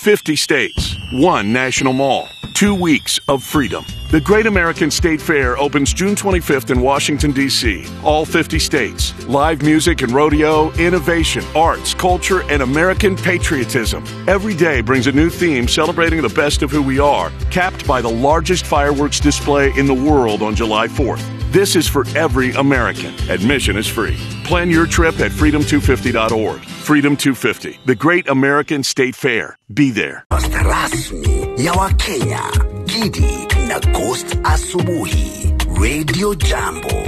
50 states, one national mall, two weeks of freedom. The Great American State Fair opens June 25th in Washington, D.C. All 50 states. Live music and rodeo, innovation, arts, culture, and American patriotism. Every day brings a new theme celebrating the best of who we are, capped by the largest fireworks display in the world on July 4th. This is for every American. Admission is free. Plan your trip at freedom250.org. Freedom 250, the Great American State Fair. Be there. Pasta rasmi ya Wakenya, Gidi na Ghost Asubuhi, Radio Jambo.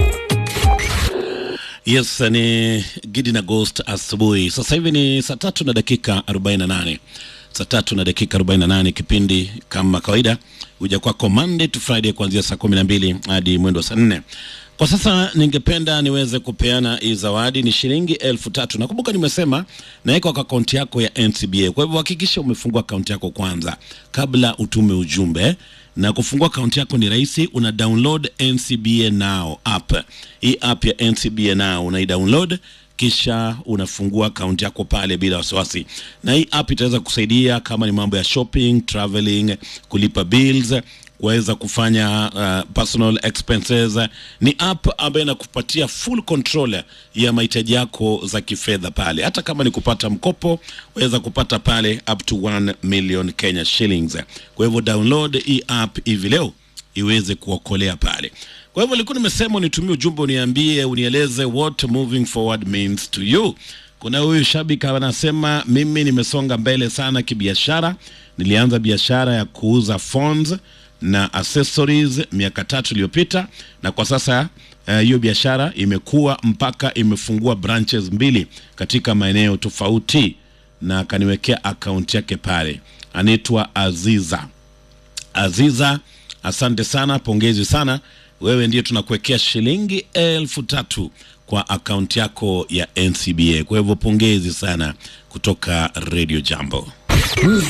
Yes, ni Gidi na Ghost asubuhi. Sasa hivi ni saa tatu na dakika 48. Saa tatu na dakika 48, kipindi kama kawaida huja kwako Monday to Friday kuanzia saa kumi na mbili hadi mwendo wa saa nne. Kwa sasa ningependa niweze kupeana hii zawadi, ni shilingi elfu tatu. Nakumbuka nimesema naweka kwa akaunti yako ya NCBA, kwa hivyo hakikisha umefungua akaunti yako kwanza kabla utume ujumbe na kufungua akaunti yako ni rahisi, una download NCBA Now app. Hii app ya NCBA Now unaidownload kisha unafungua akaunti yako pale bila wasiwasi, na hii app itaweza kusaidia kama ni mambo ya shopping, traveling, kulipa bills kuweza kufanya uh, personal expenses. Ni app ambayo inakupatia full control ya mahitaji yako za kifedha pale, hata kama ni kupata mkopo waweza kupata pale up to 1 million Kenya shillings. Kwa hivyo download hii app hivi leo iweze kuokolea pale. Kwa hivyo nilikuwa nimesema unitumie ujumbe, uniambie, unieleze what moving forward means to you. Kuna huyu shabiki anasema mimi nimesonga mbele sana kibiashara. Nilianza biashara ya kuuza phones na accessories miaka tatu iliyopita, na kwa sasa hiyo uh, biashara imekuwa mpaka imefungua branches mbili katika maeneo tofauti, na akaniwekea akaunti yake pale. Anaitwa Aziza. Aziza, asante sana, pongezi sana. Wewe ndiye tunakuwekea shilingi elfu tatu kwa akaunti yako ya NCBA. Kwa hivyo pongezi sana kutoka Radio Jambo.